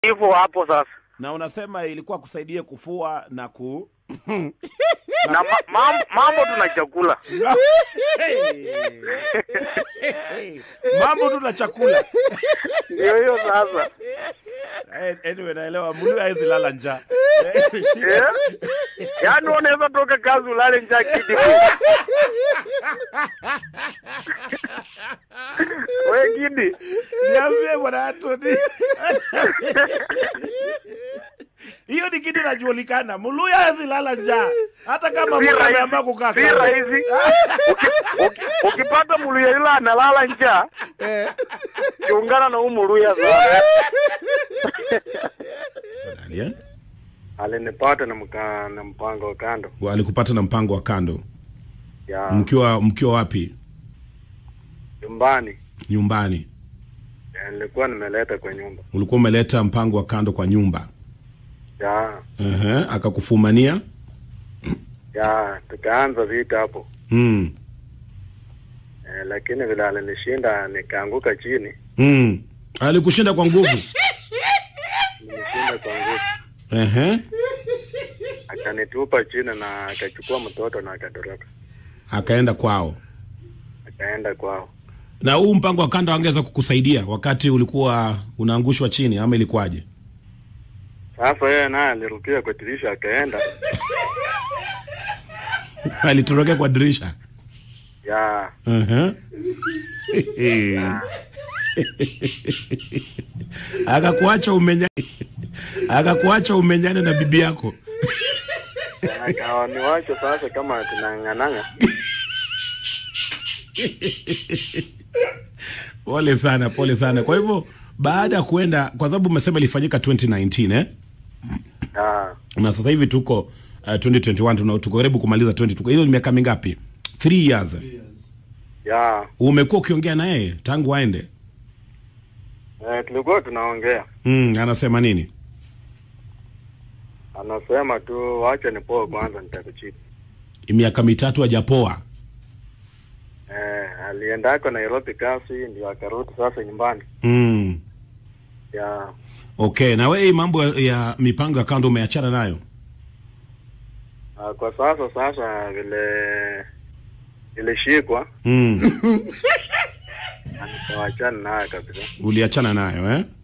hivyo hapo sasa na unasema ilikuwa kusaidie kufua na ku na ma, mam- mambo tuna chakula mambo tu na chakula ndio hiyo sasa Eh, anyway naelewa mulu hawezi lala njaa Eh? yaani unaweza toka kazi ulale njaa kidi we kidi niambie bwana Anthony hiyo ni kitu inajulikana muluya hawezi lala njaa hata kama Si Mungu rahisi, ameamua kukaa si kando. rahisi Uki- uki- ukipata muluya yule analala njaa kiungana na huu muluya sana Tafadhali, eh? alinipata na, mka, na mpango wa kando walikupata na mpango wa kando ya mkiwa mkiwa wapi nyumbani nyumbani Eh, nilikuwa nimeleta kwa nyumba ulikuwa umeleta mpango wa kando kwa nyumba ya Ehe, akakufumania ya tukaanza vita hapo mm. eh, lakini vile alinishinda nikaanguka chini Mm. alikushinda kwa nguvu nilishinda kwa nguvu Ehe. akanitupa chini na akachukua mtoto na akatoroka akaenda kwao akaenda kwao na huu mpango wa kando angeweza kukusaidia wakati ulikuwa unaangushwa chini ama ilikuwaje sasa yeye naye alirukia kwa dirisha akaenda alitorokea kwa dirisha ya Ehe. akakuacha umenya akakuacha umenyane na bibi yako akawa niwache sasa kama tunang'ananga pole sana pole sana kwa hivyo baada ya kuenda kwa sababu umesema ilifanyika 2019 eh? ya na sasa hivi tuko uh, 2021 tuna- tuko karibu kumaliza 20 tuko hiyo ni miaka mingapi 3 years ya umekuwa ukiongea na yeye tangu aende eh, tulikuwa tunaongea mm, anasema nini anasema tu wacha nipoe kwanza nitakuchipa miaka mitatu hajapoa eh, aliendako Nairobi kasi ndio akarudi sasa nyumbani mm. ya okay na wewe hii mambo ya, ya mipango ya kando umeachana nayo Ah, kwa sasa sasa vile ilishikwa mm. nikawachana naye kabisa uliachana nayo eh?